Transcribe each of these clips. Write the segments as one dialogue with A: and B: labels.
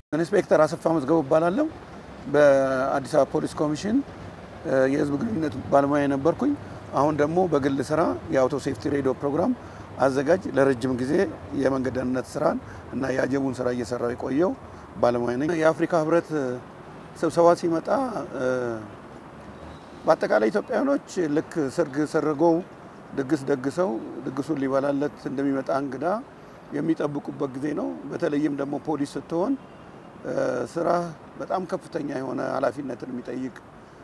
A: ኢንስፔክተር አሰፋ መዝገቡ እባላለሁ። በአዲስ አበባ ፖሊስ ኮሚሽን የህዝብ ግንኙነት ባለሙያ የነበርኩኝ አሁን ደግሞ በግል ስራ የአውቶ ሴፍቲ ሬዲዮ ፕሮግራም አዘጋጅ ለረጅም ጊዜ የመንገድ ደህንነት ስራን እና የአጀቡን ስራ እየሰራው የቆየው ባለሙያ ነኝ። የአፍሪካ ህብረት ስብሰባ ሲመጣ በአጠቃላይ ኢትዮጵያውያኖች ልክ ሰርግ ሰርገው ድግስ ደግሰው ድግሱን ሊበላለት እንደሚመጣ እንግዳ የሚጠብቁበት ጊዜ ነው። በተለይም ደግሞ ፖሊስ ስትሆን ስራ በጣም ከፍተኛ የሆነ ኃላፊነትን የሚጠይቅ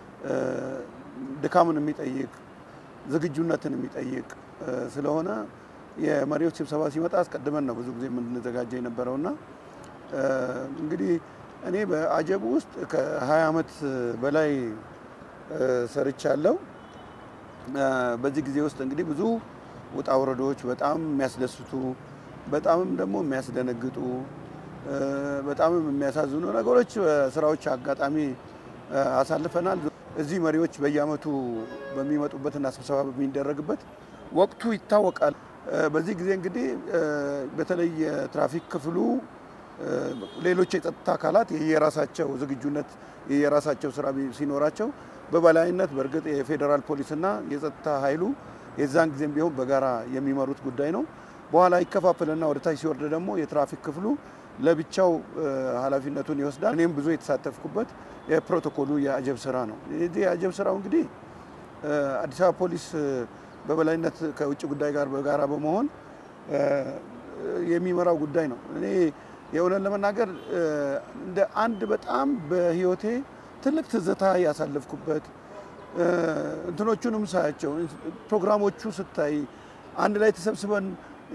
A: ድካምን የሚጠይቅ ዝግጁነትን የሚጠይቅ ስለሆነ የመሪዎች ስብሰባ ሲመጣ አስቀድመን ነው ብዙ ጊዜ የምንዘጋጀው የነበረውና እንግዲህ እኔ በአጀቡ ውስጥ ከ20 ዓመት በላይ ሰርቻለሁ። በዚህ ጊዜ ውስጥ እንግዲህ ብዙ ውጣ ውረዶች፣ በጣም የሚያስደስቱ በጣምም ደግሞ የሚያስደነግጡ በጣምም የሚያሳዝኑ ነገሮች ስራዎች አጋጣሚ አሳልፈናል። እዚህ መሪዎች በየአመቱ በሚመጡበትና ስብሰባ በሚደረግበት ወቅቱ ይታወቃል። በዚህ ጊዜ እንግዲህ በተለይ የትራፊክ ክፍሉ ሌሎች የጸጥታ አካላት የየራሳቸው ዝግጁነት የየራሳቸው ስራ ሲኖራቸው በበላይነት በእርግጥ የፌዴራል ፖሊስና የጸጥታ ኃይሉ የዛን ጊዜም ቢሆን በጋራ የሚመሩት ጉዳይ ነው። በኋላ ይከፋፈልና ወደ ታች ሲወርድ ደግሞ የትራፊክ ክፍሉ ለብቻው ኃላፊነቱን ይወስዳል። እኔም ብዙ የተሳተፍኩበት የፕሮቶኮሉ የአጀብ ስራ ነው። ይህ የአጀብ ስራው እንግዲህ አዲስ አበባ ፖሊስ በበላይነት ከውጭ ጉዳይ ጋር በጋራ በመሆን የሚመራው ጉዳይ ነው። እኔ የእውነት ለመናገር እንደ አንድ በጣም በህይወቴ ትልቅ ትዝታ ያሳለፍኩበት እንትኖቹንም ሳያቸው ፕሮግራሞቹ ስታይ አንድ ላይ ተሰብስበን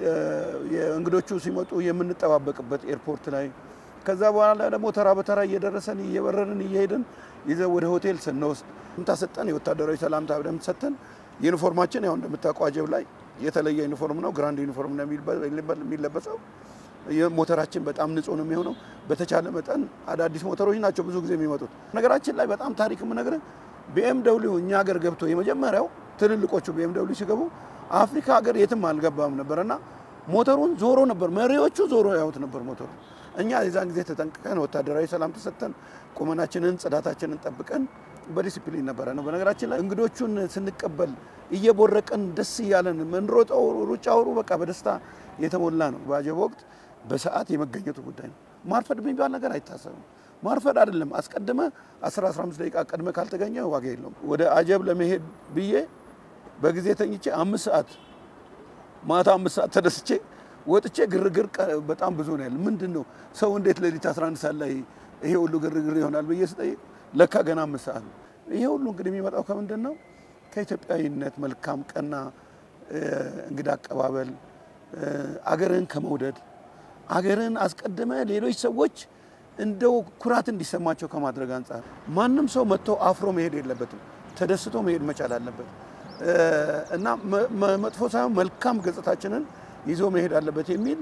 A: የእንግዶቹ ሲመጡ የምንጠባበቅበት ኤርፖርት ላይ ከዛ በኋላ ደግሞ ተራ በተራ እየደረሰን እየበረርን እየሄድን ይዘን ወደ ሆቴል ስንወስድ ሰላምታ ሰጠን። የወታደራዊ ሰላምታ በደንብ ሰጠን። ዩኒፎርማችን ያው እንደምታውቀው አጀብ ላይ የተለየ ዩኒፎርም ነው። ግራንድ ዩኒፎርም ነው የሚለበሰው። ሞተራችን በጣም ንጹህ ነው የሚሆነው። በተቻለ መጠን አዳዲስ ሞተሮች ናቸው ብዙ ጊዜ የሚመጡት። ነገራችን ላይ በጣም ታሪክ የምነግርህ ቢኤም ደብሊው እኛ ሀገር ገብቶ የመጀመሪያው ትልልቆቹ ቢኤም ደብሊው ሲገቡ አፍሪካ ሀገር የትም አልገባም ነበር እና ሞተሩን ዞሮ ነበር መሪዎቹ ዞሮ ያዩት ነበር ሞተሩ። እኛ የዛን ጊዜ ተጠንቅቀን ወታደራዊ ሰላም ተሰጥተን ቁመናችንን ጽዳታችንን ጠብቀን በዲሲፕሊን ነበረ ነው። በነገራችን ላይ እንግዶቹን ስንቀበል እየቦረቀን ደስ እያለን ምንሮጠው ሩጫው በቃ በደስታ የተሞላ ነው። በአጀብ ወቅት በሰዓት የመገኘቱ ጉዳይ ነው። ማርፈድ የሚባል ነገር አይታሰብም። ማርፈድ አይደለም አስቀድመ 10 15 ደቂቃ ቀድመ ካልተገኘ ዋጋ የለውም። ወደ አጀብ ለመሄድ ብዬ በጊዜ ተኝቼ አምስት ሰዓት ማታ አምስት ሰዓት ተደስቼ ወጥቼ ግርግር በጣም ብዙ ነው ያለ። ምንድን ነው ሰው እንዴት ሌሊት 11 ሰዓት ላይ ይሄ ሁሉ ግርግር ይሆናል ብዬ ስጠይቅ ለካ ገና አምስት ሰዓት ነው። ይሄ ሁሉ እንግዲህ የሚመጣው ከምንድን ነው? ከኢትዮጵያዊነት መልካም ቀና እንግዳ አቀባበል፣ አገርን ከመውደድ አገርን አስቀድመ ሌሎች ሰዎች እንደው ኩራት እንዲሰማቸው ከማድረግ አንጻር ማንም ሰው መጥቶ አፍሮ መሄድ የለበትም። ተደስቶ መሄድ መቻል አለበት እና መጥፎ ሳይሆን መልካም ገጽታችንን ይዞ መሄድ አለበት የሚል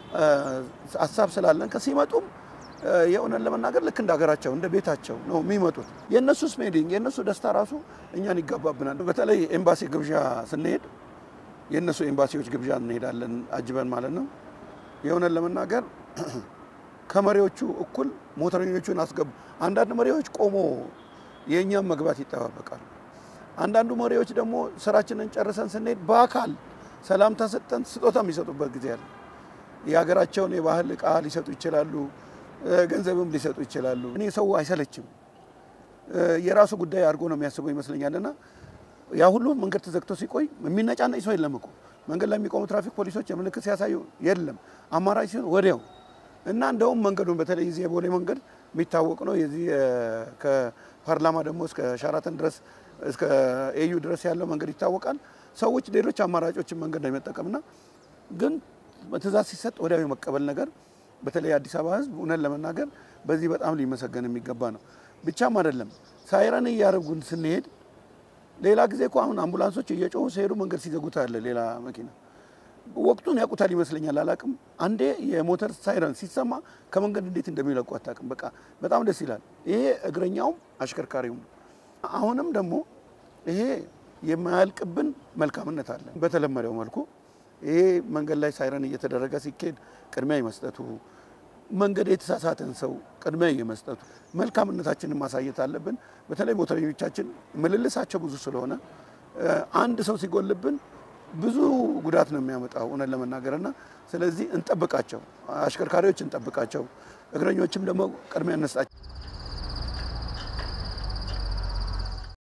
A: ሀሳብ ስላለን ከሲመጡም የእውነት ለመናገር ልክ እንደ ሀገራቸው እንደ ቤታቸው ነው የሚመጡት። የእነሱ ስሜዲንግ የእነሱ ደስታ ራሱ እኛን ይጋባብናል። በተለይ ኤምባሲ ግብዣ ስንሄድ የእነሱ ኤምባሲዎች ግብዣ እንሄዳለን አጅበን ማለት ነው። የእውነት ለመናገር ከመሪዎቹ እኩል ሞተረኞቹን አስገቡ። አንዳንድ መሪዎች ቆሞ የእኛም መግባት ይጠባበቃሉ። አንዳንዱ መሪዎች ደግሞ ስራችንን ጨርሰን ስንሄድ በአካል ሰላምታ ሰጠን ስጦታ የሚሰጡበት ጊዜ አለ። የሀገራቸውን የባህል እቃ ሊሰጡ ይችላሉ፣ ገንዘብም ሊሰጡ ይችላሉ። እኔ ሰው አይሰለችም፣ የራሱ ጉዳይ አድርጎ ነው የሚያስበው ይመስለኛል። እና ያ ሁሉ መንገድ ተዘግቶ ሲቆይ የሚነጫነጭ ሰው የለም እኮ መንገድ ላይ የሚቆሙ ትራፊክ ፖሊሶች የምልክት ሲያሳዩ የለም አማራጭ ሲሆን ወዲያው እና እንደውም መንገዱን በተለይ እዚህ የቦሌ መንገድ የሚታወቅ ነው። የዚህ ከፓርላማ ደግሞ እስከ ሻራተን ድረስ እስከ ኤዩ ድረስ ያለው መንገድ ይታወቃል። ሰዎች ሌሎች አማራጮችን መንገድ ነው የመጠቀምና ግን ትእዛዝ ሲሰጥ ወዲያው የመቀበል ነገር በተለይ አዲስ አበባ ሕዝብ እውነት ለመናገር በዚህ በጣም ሊመሰገን የሚገባ ነው። ብቻም አይደለም ሳይረን እያደረጉን ስንሄድ ሌላ ጊዜ እኮ አሁን አምቡላንሶች እየጮሁ ሲሄዱ መንገድ ሲዘጉት አለ ሌላ መኪና ወቅቱን ያውቁታል ይመስለኛል፣ አላቅም። አንዴ የሞተር ሳይረን ሲሰማ ከመንገድ እንዴት እንደሚለቁ አታውቅም። በቃ በጣም ደስ ይላል። ይሄ እግረኛውም አሽከርካሪውም። አሁንም ደግሞ ይሄ የማያልቅብን መልካምነት አለ። በተለመደው መልኩ ይሄ መንገድ ላይ ሳይረን እየተደረገ ሲኬድ ቅድሚያ የመስጠቱ መንገድ የተሳሳተን ሰው ቅድሚያ የመስጠቱ መልካምነታችንን ማሳየት አለብን። በተለይ ሞተረኞቻችን ምልልሳቸው ብዙ ስለሆነ አንድ ሰው ሲጎልብን ብዙ ጉዳት ነው የሚያመጣው እውነት ለመናገር እና ስለዚህ እንጠብቃቸው፣ አሽከርካሪዎች እንጠብቃቸው፣ እግረኞችም ደግሞ ቅድሚያ እንስጣቸው።